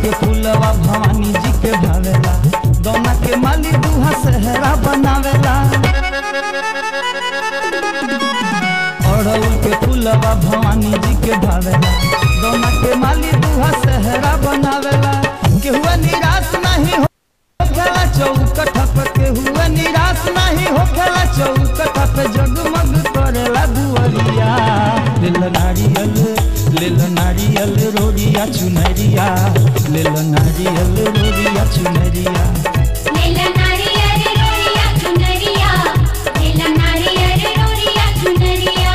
के फूलवा भवानी जी के भावेला गौना के माली दूहा सहरा बनावेला अड़हुल के फूलवा भवानी जी के भावेला गौना के माली दूहा सहरा बनावेला केहुआ निराश नहीं हो खेला चौकठ पे केहुआ निराश नहीं हो खेला चौकठ पे जगमग करेला दुअरिया लेल नारियल लेल नारियल रोरिया चुनरिया लेल नारियल रोरिया चुनरिया लीला नारियल रोरिया चुनरिया लीला नारियल रोरिया चुनरिया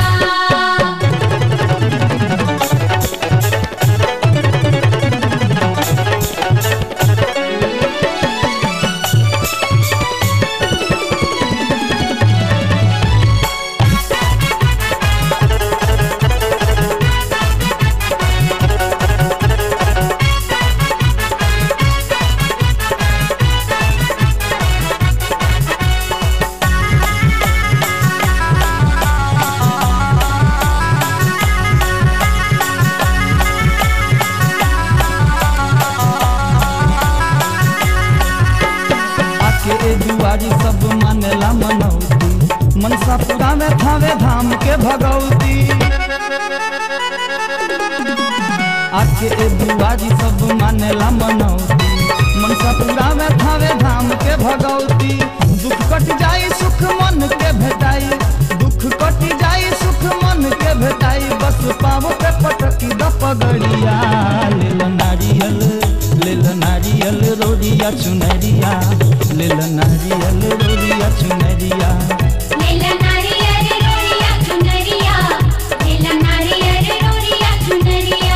आके ए दुआरी सब मानेला मनौती मनसापुरा में थावे धाम के भगौती आके ए दुआरी सब मानेला मनौती मनसापुरा में थावे धाम के भगौती दुख कट जाई सुख मन के भेटाई दुख कट जाई सुख मन के भेटाई बस पाव पे पटकी द पगड़िया लेल नारियल लेल नारियल रोरिया चुनरिया लेल नारियल रोरिया चुनरिया लीला नारियल रोरिया चुनरिया लीला नारियल रोरिया चुनरिया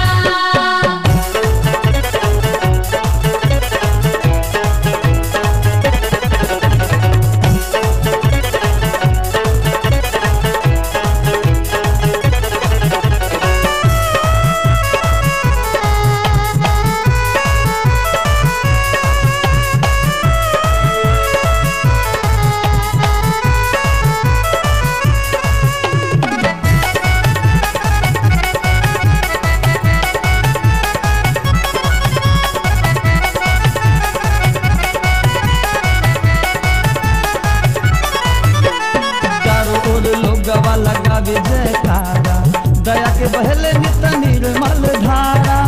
चारों ओर लोगवा लगावे जयकारा दया के बहले नित निर्मल धारा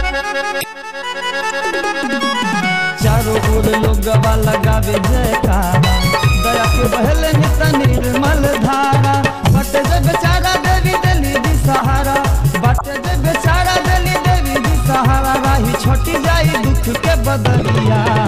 चारों ओर लोगवा लगावे जयकारा दया के बहले नित निर्मल धारा बटे जे बेचारा देवी देली दी सहारा बटे जे बेचारा देली देवी दी सहारा राही छोटी जाई दुख के बदलिया